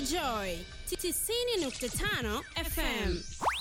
Joy 90.5 FM.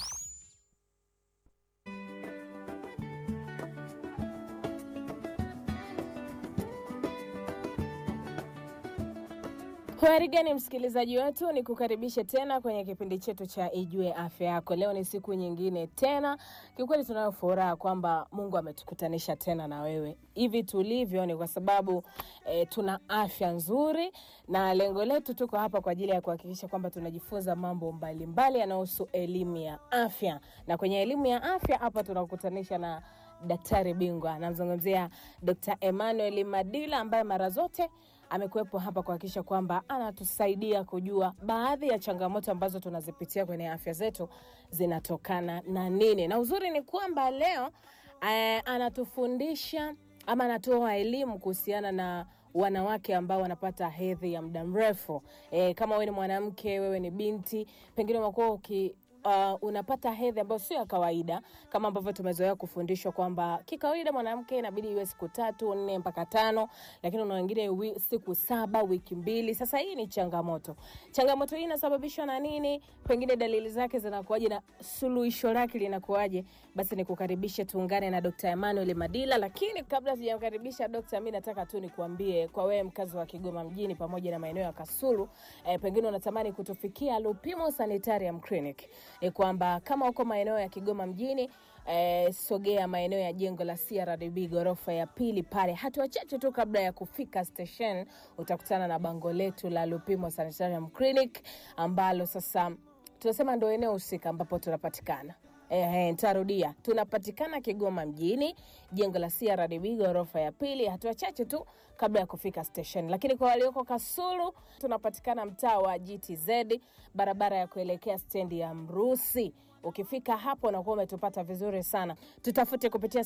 Habari gani msikilizaji wetu, ni kukaribishe tena kwenye kipindi chetu cha Ijue Afya Yako. Leo ni siku nyingine tena, kiukweli tunayo furaha kwamba Mungu ametukutanisha tena na wewe. Hivi tulivyo ni kwa sababu e, tuna afya nzuri, na lengo letu tuko hapa kwa ajili ya kuhakikisha kwamba tunajifunza mambo mbalimbali yanayohusu elimu ya afya, na kwenye elimu ya afya hapa tunakutanisha na daktari bingwa, namzungumzia Dr. Emmanuel Madila ambaye mara zote amekuwepo hapa kuhakikisha kwamba anatusaidia kujua baadhi ya changamoto ambazo tunazipitia kwenye afya zetu zinatokana na nini. Na uzuri ni kwamba leo eh, anatufundisha ama anatoa elimu kuhusiana na wanawake ambao wanapata hedhi ya muda mrefu. E, kama wewe ni mwanamke, wewe ni binti, pengine umekuwa uki uh, unapata hedhi ambayo sio ya kawaida kama ambavyo tumezoea kufundishwa kwamba kikawaida mwanamke inabidi iwe siku tatu nne mpaka tano, lakini una wengine wi, siku saba, wiki mbili. Sasa hii ni changamoto. Changamoto hii inasababishwa na nini? Pengine dalili zake zinakuwaje na suluhisho lake linakuwaje? Basi nikukaribishe tuungane na Dr. Emmanuel Madila, lakini kabla sijamkaribisha Dr. mimi nataka tu nikuambie kwa wewe mkazi wa Kigoma mjini pamoja na maeneo ya Kasulu, eh, pengine unatamani kutufikia Lupimo Sanitarium Clinic ni kwamba kama uko maeneo ya Kigoma mjini eh, sogea maeneo ya jengo la CRDB ghorofa ya pili pale, hatua chache tu kabla ya kufika station utakutana na bango letu la Lupimo Sanitarium Clinic ambalo sasa tunasema ndo eneo husika ambapo tunapatikana. Ehe, nitarudia, tunapatikana Kigoma mjini, jengo la CRDB ghorofa ya pili, hatua chache tu kabla ya kufika station. Lakini kwa walioko Kasulu, tunapatikana mtaa wa GTZ, barabara ya kuelekea stendi ya Mrusi. Ukifika hapo unakuwa umetupata vizuri sana. Tutafute kupitia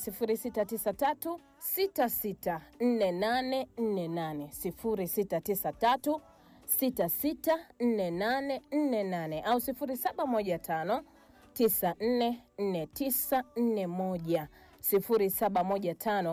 0693 664848 0693 664848 au 0715 944941 0715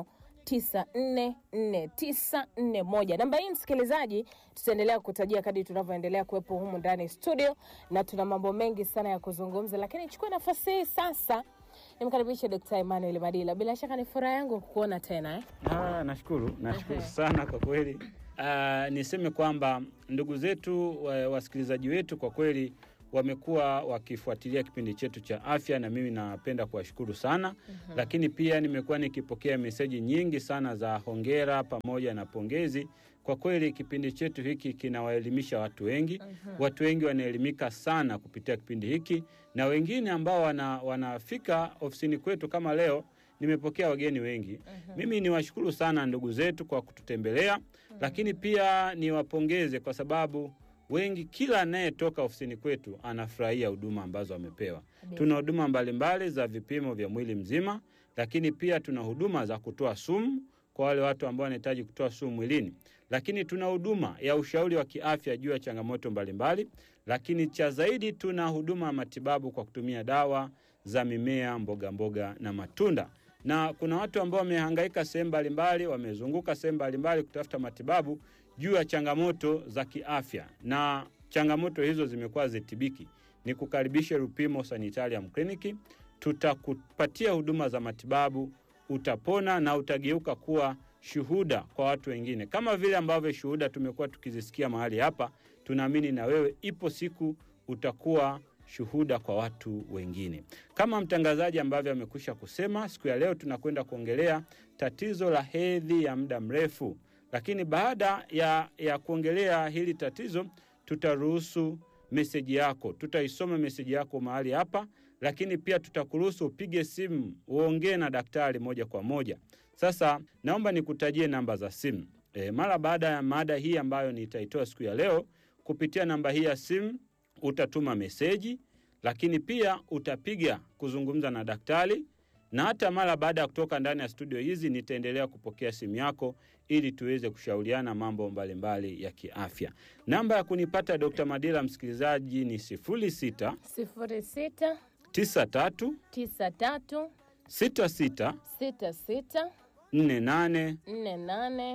944941. Namba hii msikilizaji, tutaendelea kutajia kadri tunavyoendelea kuwepo humu ndani studio, na tuna mambo mengi sana ya kuzungumza, lakini nichukue nafasi hii sasa nimkaribishe Dkt. Emmanuel Madila. Bila shaka ni furaha yangu kukuona tena eh? Ah, nashukuru nashukuru sana kwa kweli. Ah, niseme kwamba ndugu zetu wa- wasikilizaji wetu kwa kweli wamekuwa wakifuatilia kipindi chetu cha afya na mimi napenda kuwashukuru sana mm-hmm. Lakini pia nimekuwa nikipokea meseji nyingi sana za hongera pamoja na pongezi. Kwa kweli kipindi chetu hiki kinawaelimisha watu wengi mm-hmm. Watu wengi wanaelimika sana kupitia kipindi hiki, na wengine ambao wana, wanafika ofisini kwetu kama leo nimepokea wageni wengi mm-hmm. Mimi niwashukuru sana ndugu zetu kwa kututembelea mm-hmm. Lakini pia niwapongeze kwa sababu wengi, kila anayetoka ofisini kwetu anafurahia huduma ambazo amepewa. Tuna huduma mbalimbali za vipimo vya mwili mzima, lakini pia tuna huduma za kutoa sumu kwa wale watu ambao wanahitaji kutoa sumu mwilini, lakini tuna huduma ya ushauri wa kiafya juu ya changamoto mbalimbali, lakini cha zaidi tuna huduma ya matibabu kwa kutumia dawa za mimea, mboga mboga na matunda na kuna watu ambao wamehangaika sehemu mbalimbali, wamezunguka sehemu mbalimbali kutafuta matibabu juu ya changamoto za kiafya, na changamoto hizo zimekuwa zitibiki. Ni kukaribisha Lupimo Sanitarium Clinic, tutakupatia huduma za matibabu, utapona na utageuka kuwa shuhuda kwa watu wengine, kama vile ambavyo shuhuda tumekuwa tukizisikia mahali hapa. Tunaamini na wewe ipo siku utakuwa shuhuda kwa watu wengine. Kama mtangazaji ambavyo amekwisha kusema, siku ya leo tunakwenda kuongelea tatizo la hedhi ya muda mrefu, lakini baada ya, ya kuongelea hili tatizo tutaruhusu meseji yako, tutaisoma meseji yako mahali hapa, lakini pia tutakuruhusu upige simu uongee na daktari moja kwa moja. Sasa naomba nikutajie namba za simu e, mara baada ya mada hii ambayo nitaitoa siku ya leo. Kupitia namba hii ya simu utatuma meseji, lakini pia utapiga kuzungumza na daktari, na hata mara baada ya kutoka ndani ya studio hizi nitaendelea kupokea simu yako ili tuweze kushauriana mambo mbalimbali mbali ya kiafya. Namba ya kunipata Dr. Madila msikilizaji ni 06 sifuri sita 93 tisa tatu 66 sita sita 48 nne nane 48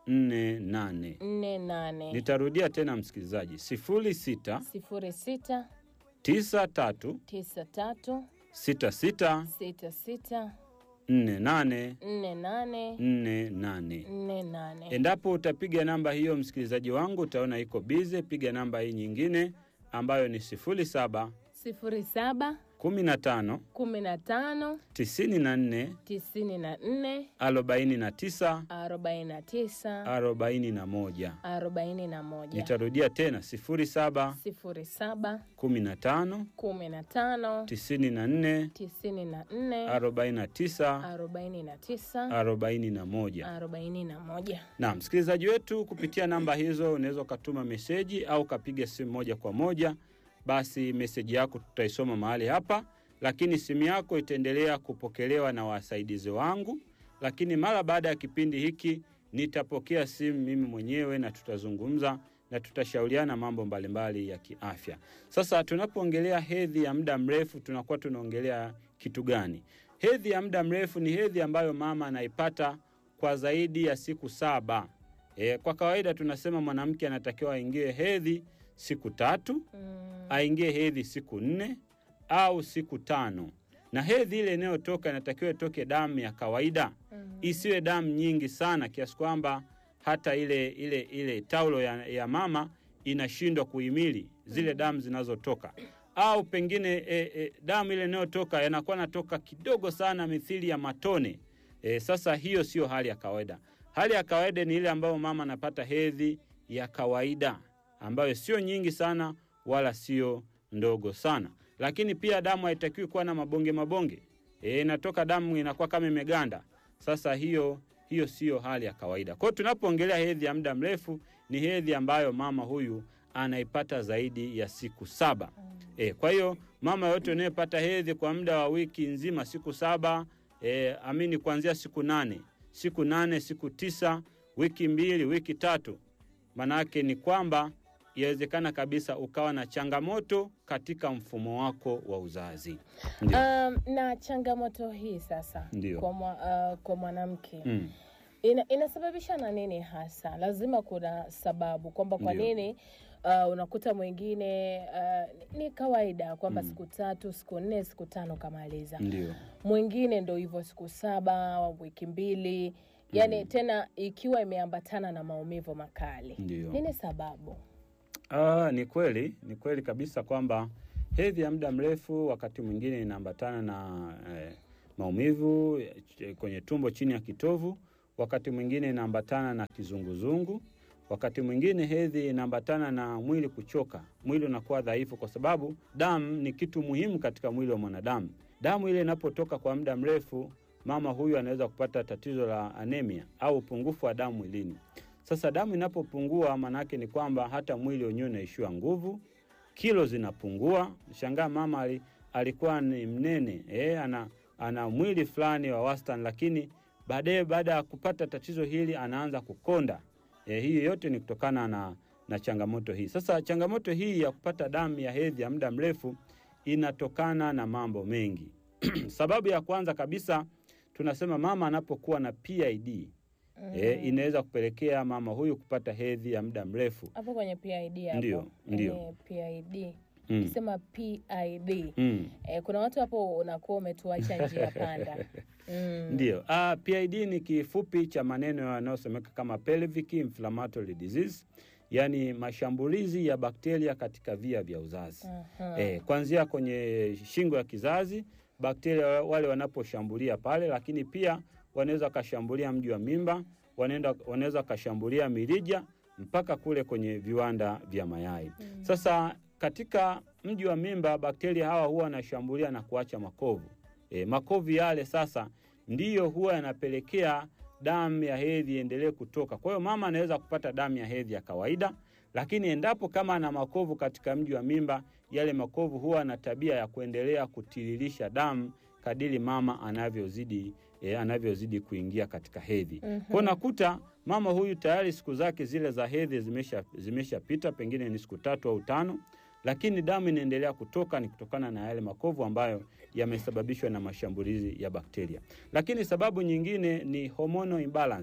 nne nane. nne nane Nitarudia tena msikilizaji, sifuri sita sifuri sita tisa tatu tisa tatu sita sita sita sita nne nane nne nane nne nane. nne nane Endapo utapiga namba hiyo, msikilizaji wangu, utaona iko bize. Piga namba hii nyingine ambayo ni sifuri saba sifuri saba kumi na tano kumi na tano tisini na nne tisini na nne arobaini na tisa arobaini na tisa arobaini na moja. arobaini na moja Nitarudia tena sifuri saba sifuri saba kumi na tano kumi na tano tisini na nne tisini na nne arobaini na tisa arobaini na tisa arobaini na moja. arobaini na moja Na msikilizaji wetu, kupitia namba hizo unaweza ukatuma meseji au ukapiga simu moja kwa moja. Basi meseji yako tutaisoma mahali hapa, lakini simu yako itaendelea kupokelewa na wasaidizi wangu. Lakini mara baada ya kipindi hiki nitapokea simu mimi mwenyewe na tutazungumza na tutashauriana mambo mbalimbali ya kiafya. Sasa tunapoongelea hedhi ya muda mrefu, tunakuwa tunaongelea kitu gani? Hedhi ya muda mrefu ni hedhi ambayo mama anaipata kwa zaidi ya siku saba. E, kwa kawaida tunasema mwanamke anatakiwa aingie hedhi siku tatu, aingie hedhi siku nne au siku tano, na hedhi ile inayotoka inatakiwa itoke damu ya kawaida, isiwe damu nyingi sana kiasi kwamba hata ile ile ile taulo ya, ya mama inashindwa kuhimili zile damu zinazotoka au pengine e, e, damu ile inayotoka yanakuwa natoka kidogo sana mithili ya matone. E, sasa hiyo sio hali ya kawaida. Hali ya kawaida ni ile ambayo mama anapata hedhi ya kawaida ambayo sio nyingi sana wala sio ndogo sana, lakini pia damu haitakiwi kuwa na mabonge mabonge. E, inatoka damu inakuwa kama imeganda. Sasa hiyo hiyo siyo hali ya kawaida. Kwa hiyo tunapoongelea hedhi ya muda mrefu ni hedhi ambayo mama huyu anaipata zaidi ya siku saba. E, kwa hiyo mama yote unayepata hedhi kwa muda wa wiki nzima siku saba e, amini kuanzia siku nane siku nane siku tisa wiki mbili wiki tatu, maanake ni kwamba yawezekana kabisa ukawa na changamoto katika mfumo wako wa uzazi. Ndio. Um, na changamoto hii sasa Ndio. kwa, mwa, uh, kwa mwanamke Mm. ina, inasababisha na nini hasa? Lazima kuna sababu kwamba kwa Ndio. nini uh, unakuta mwingine uh, ni kawaida kwamba Mm. siku tatu, siku nne, siku tano kamaliza, Ndio. mwingine ndo hivyo siku saba, wiki mbili, yani tena ikiwa imeambatana na maumivu makali. Ndio. Nini sababu? Ah, ni kweli, ni kweli kabisa kwamba hedhi ya muda mrefu wakati mwingine inaambatana na eh, maumivu eh, kwenye tumbo chini ya kitovu, wakati mwingine inaambatana na kizunguzungu, wakati mwingine hedhi inaambatana na mwili kuchoka, mwili unakuwa dhaifu, kwa sababu damu ni kitu muhimu katika mwili wa mwanadamu. Damu ile inapotoka kwa muda mrefu, mama huyu anaweza kupata tatizo la anemia au upungufu wa damu mwilini. Sasa damu inapopungua, maanake ni kwamba hata mwili wenyewe unaishiwa nguvu, kilo zinapungua. Shangaa mama ali, alikuwa ni mnene eh, ana, ana mwili fulani wa wastani, lakini baadaye baada ya kupata tatizo hili anaanza kukonda. Eh, hii yote ni kutokana na, na changamoto hii. Sasa changamoto hii ya kupata damu ya hedhi ya muda mrefu inatokana na mambo mengi. Sababu ya kwanza kabisa tunasema mama anapokuwa na PID eh, inaweza kupelekea mama huyu kupata hedhi ya muda mrefu. Hapo kwenye PID hapo. Ndio, ndio. Kwenye PID. Mm. Ukisema PID. Mm. Eh, kuna watu hapo unakuwa umetuacha njia panda. Mm. Ndio. Ah, PID ni kifupi cha maneno yanayosomeka kama pelvic inflammatory disease, yaani mashambulizi ya bakteria katika via vya uzazi. Aha. Eh, kuanzia kwenye shingo ya kizazi, bakteria wale wanaposhambulia pale, lakini pia wanaweza wakashambulia mji wa mimba, wanaenda wanaweza wakashambulia mirija mpaka kule kwenye viwanda vya mayai. Sasa katika mji wa mimba, bakteria hawa huwa wanashambulia na kuacha makovu. E, makovu yale sasa ndiyo huwa yanapelekea damu ya hedhi iendelee kutoka. Kwa hiyo mama anaweza kupata damu ya hedhi ya kawaida, lakini endapo kama ana makovu katika mji wa mimba, yale makovu huwa na tabia ya kuendelea kutiririsha damu kadiri mama anavyozidi e, anavyozidi kuingia katika hedhi. Mhm. Kwa nakuta mama huyu tayari siku zake zile za hedhi zimesha zimeshapita, pengine ni siku tatu au tano, lakini damu inaendelea kutoka, ni kutokana na yale makovu ambayo yamesababishwa na mashambulizi ya bakteria. Lakini sababu nyingine ni hormonal imbalance,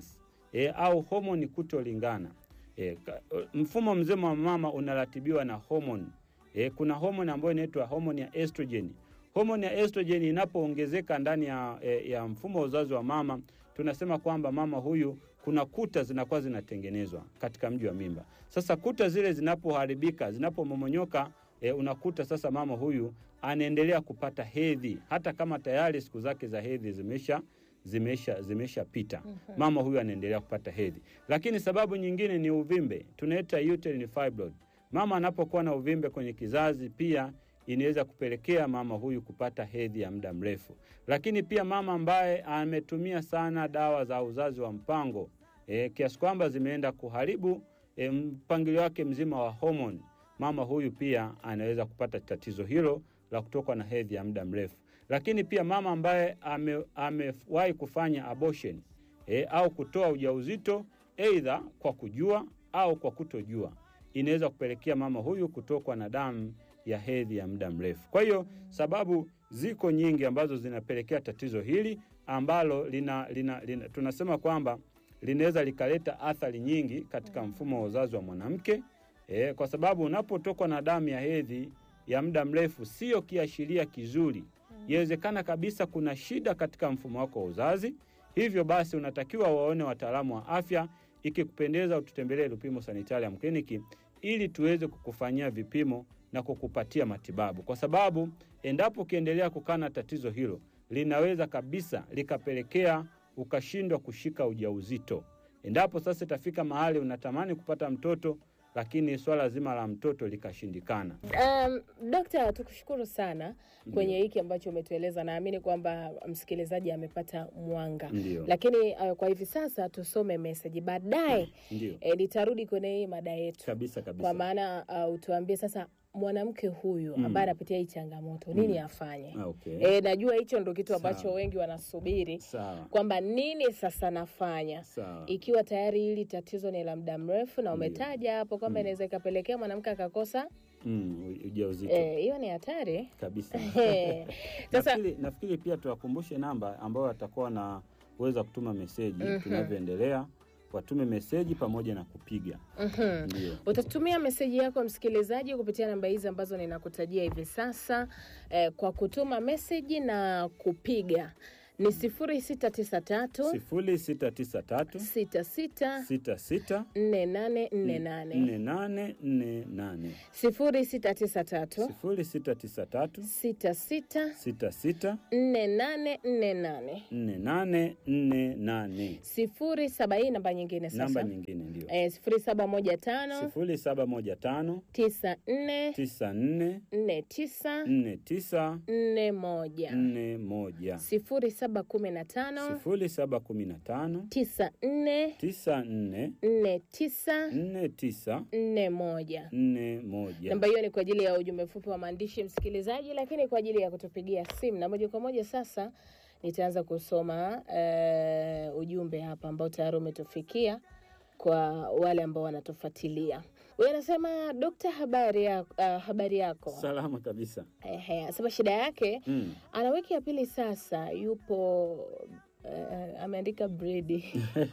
e, au homoni kutolingana. E, ka, mfumo mzima wa mama unaratibiwa na homoni. E, kuna homoni ambayo inaitwa homoni ya estrogen. Homoni ya estrogen inapoongezeka ndani ya, e, ya mfumo wa uzazi wa mama, tunasema kwamba mama huyu kuna kuta zinakuwa zinatengenezwa katika mji wa mimba. Sasa kuta zile zinapoharibika, zinapomomonyoka, e, unakuta sasa mama huyu anaendelea kupata hedhi hata kama tayari siku zake za hedhi zimesha zimesha zimeshapita. Mama huyu anaendelea kupata hedhi, lakini sababu nyingine ni uvimbe, tunaita uterine fibroid. Mama anapokuwa na uvimbe kwenye kizazi pia inaweza kupelekea mama huyu kupata hedhi ya muda mrefu. Lakini pia mama ambaye ametumia sana dawa za uzazi wa mpango e, kiasi kwamba zimeenda kuharibu e, mpangilio wake mzima wa homoni, mama huyu pia anaweza kupata tatizo hilo la kutokwa na hedhi ya muda mrefu. Lakini pia mama ambaye ame, amewahi kufanya abortion e, au kutoa ujauzito aidha kwa kujua au kwa kutojua inaweza kupelekea mama huyu kutokwa na damu ya hedhi ya muda mrefu. Kwa hiyo sababu ziko nyingi ambazo zinapelekea tatizo hili ambalo lina, lina, lina, tunasema kwamba linaweza likaleta athari nyingi katika mfumo wa uzazi wa mwanamke e, kwa sababu unapotokwa na damu ya hedhi ya muda mrefu sio kiashiria kizuri. Inawezekana kabisa kuna shida katika mfumo wako wa uzazi, hivyo basi unatakiwa waone wataalamu wa afya. Ikikupendeza, ututembelee Lupimo Sanitarium Kliniki ili tuweze kukufanyia vipimo na kukupatia matibabu, kwa sababu endapo ukiendelea kukaa na tatizo hilo linaweza kabisa likapelekea ukashindwa kushika ujauzito. Endapo sasa itafika mahali unatamani kupata mtoto, lakini swala zima la mtoto likashindikana. Um, Dokta, tukushukuru sana kwenye hiki ambacho umetueleza. Naamini kwamba msikilizaji amepata mwanga, Ndio. lakini uh, kwa hivi sasa tusome meseji, baadaye Ndio eh, nitarudi kwenye hii mada yetu, kabisa kabisa. kwa maana uh, utuambie sasa mwanamke huyu Mm. ambaye anapitia hii changamoto nini afanye? Ah, okay. Eh, najua hicho ndo kitu ambacho Sawa. wengi wanasubiri Sawa kwamba nini sasa nafanya sawa. ikiwa tayari hili tatizo ni la muda mrefu na umetaja hapo kwamba Mm. inaweza ikapelekea mwanamke akakosa Mm, u- ujauzito eh, hiyo ni hatari kabisa. Eh, sasa nafikiri, nafikiri pia tuwakumbushe namba ambayo watakuwa na uweza kutuma meseji tunavyoendelea, watume meseji pamoja na kupiga. mhm. Ndio. utatumia meseji yako msikilizaji kupitia namba hizi ambazo ninakutajia hivi sasa eh, kwa kutuma meseji na kupiga ni sifuri sita tisa tatu sifuri sita tisa tatu sita sita sita sita nne nane nne nane nne nane nne nane sifuri sita tisa tatu sifuri sita tisa tatu sita sita sita sita nne nane nne nane nne nane nne nane sifuri saba hii namba nyingine namba sasa nyingine ndio eh, sifuri saba moja tano sifuri saba moja tano tisa nne tisa nne nne tisa nne tisa nne moja nne moja sifuri saba kumi na tano sifuri saba kumi na tano tisa nne tisa nne nne tisa nne tisa nne moja nne moja. namba hiyo ni kwa ajili ya ujumbe mfupi wa maandishi msikilizaji, lakini kwa ajili ya kutupigia simu. Na moja kwa moja sasa nitaanza kusoma eh, ujumbe hapa ambao tayari umetufikia kwa wale ambao wanatufuatilia. Huyu anasema Dokta, habari, ya, uh, habari yako. Salama kabisa. Ehe, anasema shida yake Mm. ana wiki ya pili sasa, yupo uh, ameandika bredi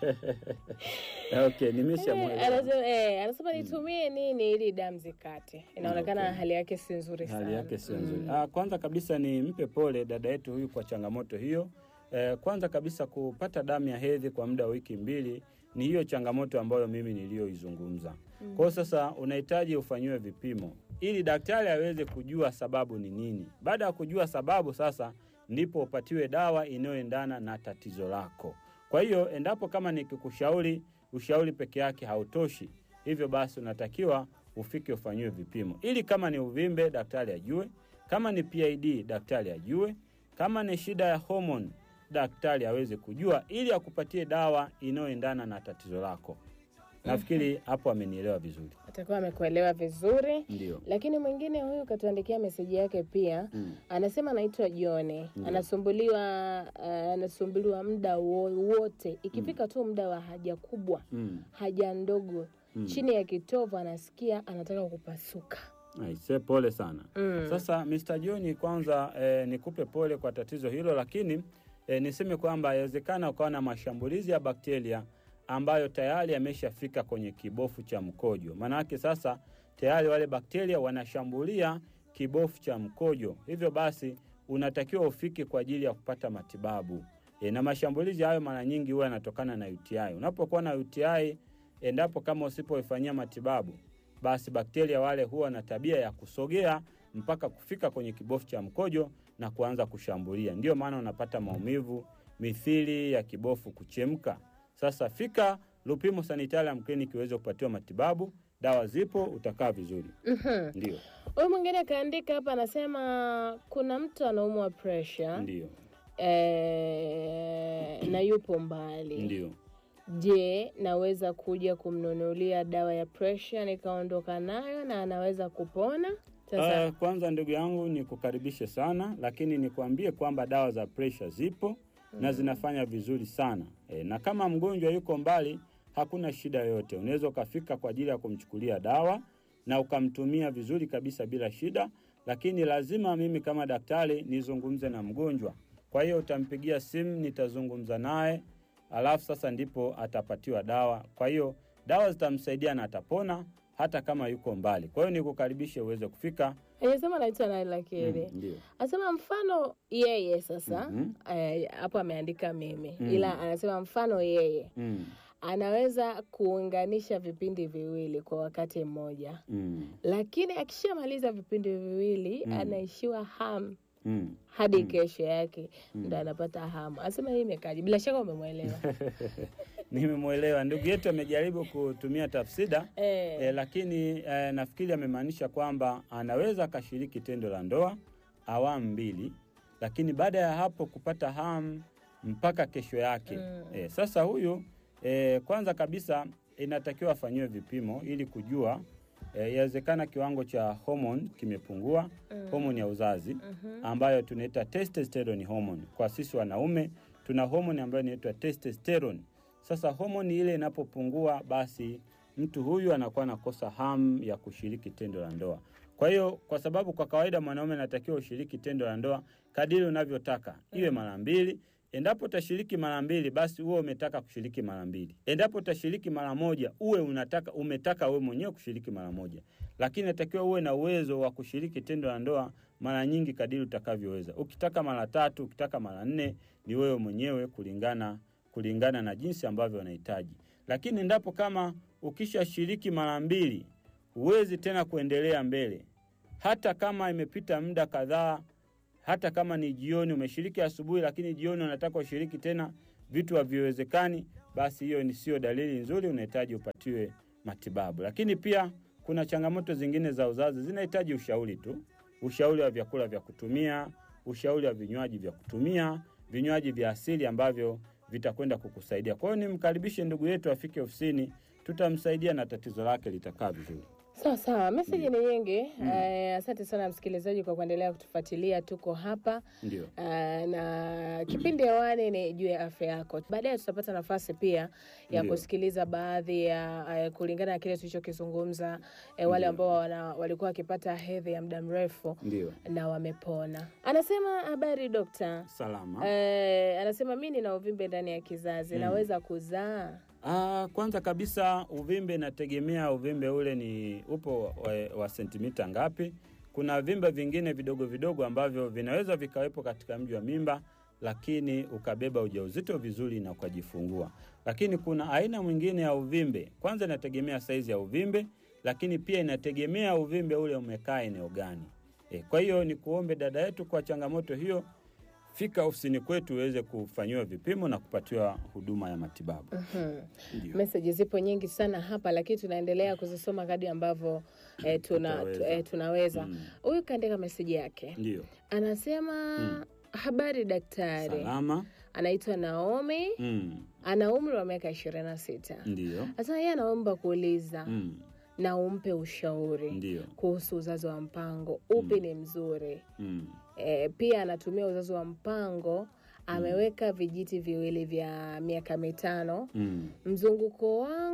Okay, nimeshamwelewa. anasema, eh, anasema nitumie nini ili damu zikate. Inaonekana Okay. hali yake si nzuri sana. Hali yake sio nzuri. Mm. Ah, kwanza kabisa ni mpe pole dada yetu huyu kwa changamoto hiyo. Eh, kwanza kabisa kupata damu ya hedhi kwa muda wa wiki mbili ni hiyo changamoto ambayo mimi niliyoizungumza. Kwa hiyo sasa unahitaji ufanyiwe vipimo ili daktari aweze kujua sababu ni nini. Baada ya kujua sababu sasa ndipo upatiwe dawa inayoendana na tatizo lako. Kwa hiyo endapo kama nikikushauri ushauri peke yake hautoshi, hivyo basi unatakiwa ufike ufanyiwe vipimo ili kama ni uvimbe daktari ajue, kama ni PID daktari ajue, kama ni shida ya homoni daktari aweze kujua, ili akupatie dawa inayoendana na tatizo lako. Nafikiri hapo amenielewa vizuri. Atakuwa amekuelewa vizuri. Ndio. Lakini mwingine huyu katuandikia meseji yake pia Mm. anasema anaitwa Jone, Ndio. anasumbuliwa uh, anasumbuliwa muda wo- wote, ikifika tu muda wa haja kubwa, Mm. haja ndogo Mm. chini ya kitovu anasikia anataka kupasuka. Aise, pole sana. Mm. Sasa Mr. John, kwanza eh, nikupe pole kwa tatizo hilo, lakini eh, niseme kwamba inawezekana ukawa na mashambulizi ya bakteria ambayo tayari yameshafika kwenye kibofu cha mkojo. Maanake sasa tayari wale bakteria wanashambulia kibofu cha mkojo, hivyo basi unatakiwa ufike kwa ajili ya kupata matibabu. E, na mashambulizi hayo mara nyingi huwa yanatokana na UTI. Unapokuwa na UTI, endapo kama usipoifanyia matibabu, basi bakteria wale huwa na tabia ya kusogea mpaka kufika kwenye kibofu cha mkojo na kuanza kushambulia. Ndiyo maana unapata maumivu mithili ya kibofu kuchemka. Sasa fika Lupimo Sanitarium Clinic uweze kupatiwa matibabu, dawa zipo, utakaa vizuri. Mhm. Ndio, Huyu mwingine kaandika hapa, anasema kuna mtu anaumwa pressure ndio, eh, na yupo mbali. ndio. Je, naweza kuja kumnunulia dawa ya pressure nikaondoka nayo na anaweza kupona? Sasa Uh, kwanza ndugu yangu ni kukaribishe sana, lakini nikwambie kwamba dawa za presha zipo na zinafanya vizuri sana e, na kama mgonjwa yuko mbali, hakuna shida yoyote. Unaweza ukafika kwa ajili ya kumchukulia dawa na ukamtumia vizuri kabisa bila shida, lakini lazima mimi kama daktari nizungumze na mgonjwa. Kwa hiyo utampigia simu, nitazungumza naye, alafu sasa ndipo atapatiwa dawa. Kwa hiyo dawa zitamsaidia na atapona hata kama yuko mbali. Kwa hiyo nikukaribishe uweze kufika. anasema anaitwa Naila Kere. Mm, ndio. Anasema mfano yeye sasa Mhm. eh, hapo ameandika mimi Mm. ila anasema mfano yeye Mm, anaweza kuunganisha vipindi viwili kwa wakati mmoja, mm, lakini akishamaliza vipindi viwili Mm. anaishiwa hamu mm. hadi Mm. kesho yake Mm. ndo anapata hamu. Anasema hii imekaji, bila shaka umemwelewa Nimemwelewa ndugu yetu, amejaribu kutumia tafsida eh. e, lakini e, nafikiri amemaanisha kwamba anaweza akashiriki tendo la ndoa awamu mbili, lakini baada ya hapo kupata hamu mpaka kesho yake. Mm. E, sasa huyu e, kwanza kabisa inatakiwa afanyiwe vipimo ili kujua e, yawezekana kiwango cha homoni kimepungua, Mm. homoni ya uzazi Mhm. ambayo tunaita testosterone hormone. Kwa sisi wanaume tuna homoni ambayo inaitwa testosterone. Sasa homoni ile inapopungua, basi mtu huyu anakuwa anakosa hamu ya kushiriki tendo la ndoa. Kwa hiyo, kwa sababu kwa kawaida mwanaume anatakiwa ushiriki tendo la ndoa kadiri unavyotaka, iwe mara mbili. Endapo utashiriki mara mbili, basi uwe umetaka kushiriki mara mbili. Endapo utashiriki mara moja, uwe unataka umetaka wewe mwenyewe kushiriki mara moja, lakini natakiwa uwe na uwezo wa kushiriki tendo la ndoa mara nyingi kadiri utakavyoweza. Ukitaka mara tatu, ukitaka mara nne, ni wewe mwenyewe kulingana kulingana na jinsi ambavyo unahitaji. Lakini endapo kama ukishashiriki mara mbili, huwezi tena kuendelea mbele, hata kama imepita muda kadhaa, hata kama ni jioni, umeshiriki asubuhi, lakini jioni unataka ushiriki tena, vitu haviwezekani, basi hiyo ni sio dalili nzuri, unahitaji upatiwe matibabu. Lakini pia kuna changamoto zingine za uzazi zinahitaji ushauri tu, ushauri wa vyakula vya kutumia, ushauri wa vinywaji vya kutumia, vinywaji vya asili ambavyo vitakwenda kukusaidia. Kwa hiyo nimkaribishe ndugu yetu afike ofisini, tutamsaidia na tatizo lake litakaa vizuri. Sawa sawa, meseji ni nyingi. Eh, asante sana msikilizaji kwa kuendelea kutufuatilia. Tuko hapa Ndio, eh, na kipindi hewani ni juu ya afya yako. Baadaye tutapata nafasi pia ya Ndio. kusikiliza baadhi ya eh, kulingana na kile tulichokizungumza eh, wale Ndio. ambao wana, walikuwa wakipata hedhi ya muda mrefu ndio, na wamepona. Anasema habari dokta. salama. Eh, anasema mi nina uvimbe ndani ya kizazi, Mm. naweza kuzaa? Ah, kwanza kabisa uvimbe inategemea uvimbe ule ni upo wa, wa sentimita ngapi. Kuna vimbe vingine vidogo vidogo ambavyo vinaweza vikawepo katika mji wa mimba, lakini ukabeba ujauzito vizuri na ukajifungua. Lakini kuna aina mwingine ya uvimbe, kwanza inategemea saizi ya uvimbe, lakini pia inategemea uvimbe ule umekaa eneo gani. E, kwa hiyo ni kuombe dada yetu kwa changamoto hiyo, fika ofisini kwetu uweze kufanyiwa vipimo na kupatiwa huduma ya matibabu. Mhm. Ndio. Meseji zipo nyingi sana hapa, lakini tunaendelea kuzisoma kadri ambavyo eh, tuna, Tutaweza. tu, eh, tunaweza. Mm. Huyu kaandika meseji yake, Ndio. anasema Mm. habari daktari, Salama. anaitwa Naomi, Mm. ana umri wa miaka ishirini na sita. Ndio. Sasa yeye anaomba kuuliza Mm. na umpe ushauri Ndio. kuhusu uzazi wa mpango, upi ni mzuri? Mm. E, pia anatumia uzazi wa mpango, ameweka vijiti viwili vya miaka mitano Mm. mzunguko wangu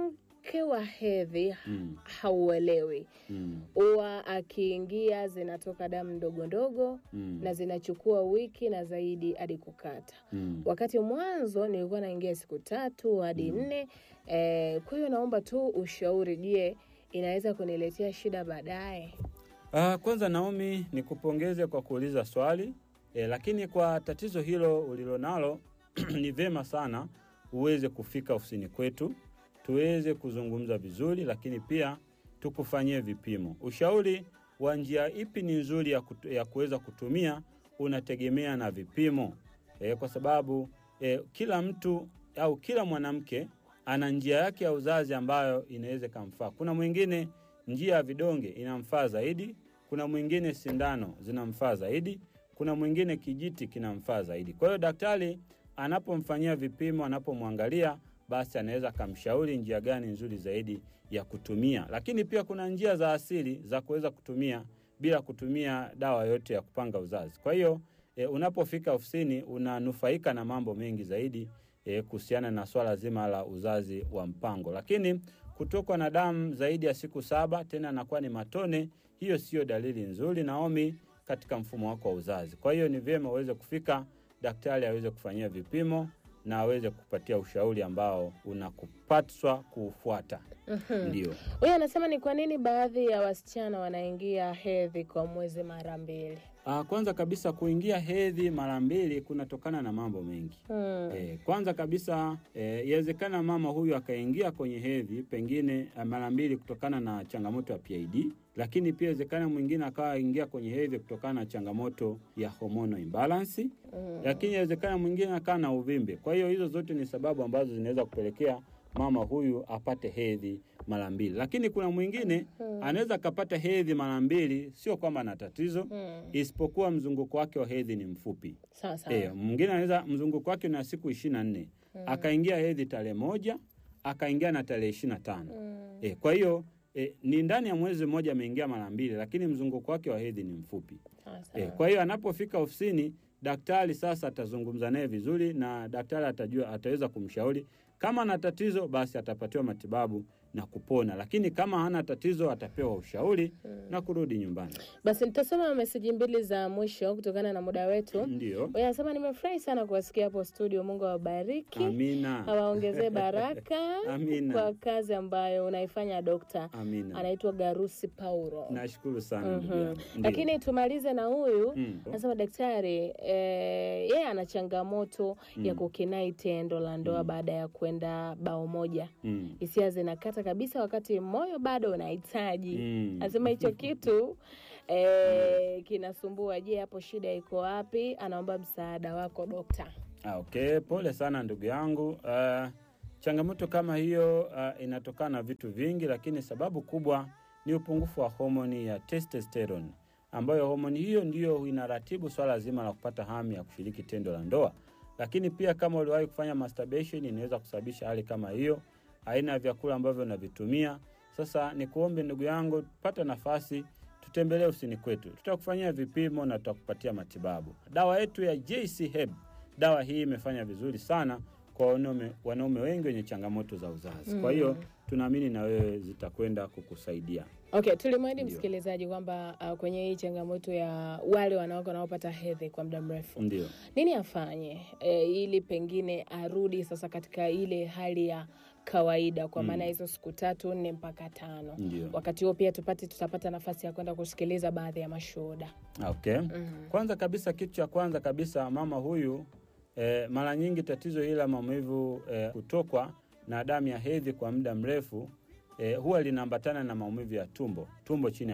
wake wa hedhi Mm. hauelewi Mm. huwa akiingia zinatoka damu ndogo ndogo Mm. na zinachukua wiki na zaidi hadi kukata Mm. wakati mwanzo nilikuwa naingia siku tatu hadi nne eh, kwa hiyo naomba tu ushauri je inaweza kuniletea shida baadaye Ah, kwanza Naomi, nikupongeze kwa kuuliza swali e, lakini kwa tatizo hilo ulilonalo ni vema sana uweze kufika ofisini kwetu tuweze kuzungumza vizuri, lakini pia tukufanyie vipimo. Ushauri wa njia ipi ni nzuri ya, kutu, ya kuweza kutumia unategemea na vipimo e, kwa sababu e, kila mtu au kila mwanamke ana njia yake ya uzazi ambayo inaweza ikamfaa. Kuna mwingine njia ya vidonge inamfaa zaidi, kuna mwingine sindano zinamfaa zaidi, kuna mwingine kijiti kinamfaa zaidi. Kwa hiyo daktari anapomfanyia vipimo, anapomwangalia, basi anaweza akamshauri njia gani nzuri zaidi ya kutumia. Lakini pia kuna njia za asili za kuweza kutumia bila kutumia dawa yote ya kupanga uzazi. Kwa hiyo e, unapofika ofisini unanufaika na mambo mengi zaidi e, kuhusiana na swala zima la uzazi wa mpango. Lakini kutokwa na damu zaidi ya siku saba tena anakuwa ni matone, hiyo siyo dalili nzuri Naomi, katika mfumo wako wa uzazi. Kwa hiyo ni vyema uweze kufika, daktari aweze kufanyia vipimo na aweze kupatia ushauri ambao unakupaswa kuufuata. Ndio. huyu anasema ni kwa nini baadhi ya wasichana wanaingia hedhi kwa mwezi mara mbili Ah, kwanza kabisa kuingia hedhi mara mbili kunatokana na mambo mengi. hmm. E, kwanza kabisa e, yawezekana mama huyu akaingia kwenye hedhi pengine eh, mara mbili kutokana na changamoto ya PID, lakini pia yawezekana mwingine akawa ingia kwenye hedhi kutokana na changamoto ya hormonal imbalance, lakini yawezekana mwingine akawa na uvimbe. Kwa hiyo hizo zote ni sababu ambazo zinaweza kupelekea mama huyu apate hedhi mara mbili, lakini kuna mwingine anaweza akapata hedhi mara mbili, sio kwamba ana tatizo Hmm. isipokuwa mzunguko wake wa hedhi ni mfupi. sawa sawa E, mwingine anaweza mzunguko wake na siku ishirini na nne akaingia hedhi tarehe moja akaingia na tarehe ishirini na tano Hmm. e, kwa hiyo e, ni ndani ya mwezi mmoja ameingia mara mbili, lakini mzunguko wake wa hedhi ni mfupi sawa e, sawa kwa hiyo anapofika ofisini daktari sasa atazungumza naye vizuri na daktari atajua, ataweza kumshauri kama ana tatizo basi atapatiwa matibabu na kupona, lakini kama hana tatizo atapewa ushauri na kurudi nyumbani. basi nitasoma meseji mbili za mwisho kutokana na muda wetu Ndio, huyu anasema nimefurahi sana kuwasikia hapo studio mungu awabariki amina, awaongezee baraka Amina. kwa kazi ambayo unaifanya dokta amina. anaitwa garusi paulo Nashukuru sana ndugu Mhm. yangu. Ndio. lakini tumalize na huyu Mm. anasema daktari eh, yeye ana changamoto ya kukinai tendo la ndoa baada ya kwenda bao moja Mm. hisia zinakata kabisa wakati moyo bado unahitaji Mm. anasema hicho kitu eh, kinasumbua je hapo shida iko wapi anaomba msaada wako dokta Ah, okay, pole sana ndugu yangu. Uh, changamoto kama hiyo uh, inatokana na vitu vingi, lakini sababu kubwa ni upungufu wa homoni ya testosterone, ambayo homoni hiyo ndiyo inaratibu swala zima la kupata hamu ya kushiriki tendo la ndoa. Lakini pia kama uliwahi kufanya masturbation, inaweza kusababisha hali kama hiyo, aina ya vyakula ambavyo unavitumia. Sasa ni kuombe ndugu yangu, pata nafasi tutembelee ofisini kwetu, tutakufanyia vipimo na tutakupatia matibabu. Dawa yetu ya JC Herb dawa hii imefanya vizuri sana kwa wanaume, wanaume wengi wenye changamoto za uzazi. Kwa hiyo tunaamini na wewe zitakwenda kukusaidia. okay tulimwahidi Ndio. msikilizaji kwamba uh, kwenye hii changamoto ya wale wanawake wanaopata hedhi kwa muda mrefu Ndio. nini afanye e, ili pengine arudi sasa katika ile hali ya kawaida kwa maana hizo siku tatu nne mpaka tano Ndio. wakati huo pia tupate tutapata nafasi ya kwenda kusikiliza baadhi ya mashuhuda Okay. Kwanza kabisa, kitu cha kwanza kabisa, mama huyu eh, mara nyingi tatizo hili la maumivu eh, kutokwa na damu ya hedhi kwa muda mrefu eh, huwa linaambatana na maumivu ya tumbo, tumbo chini ya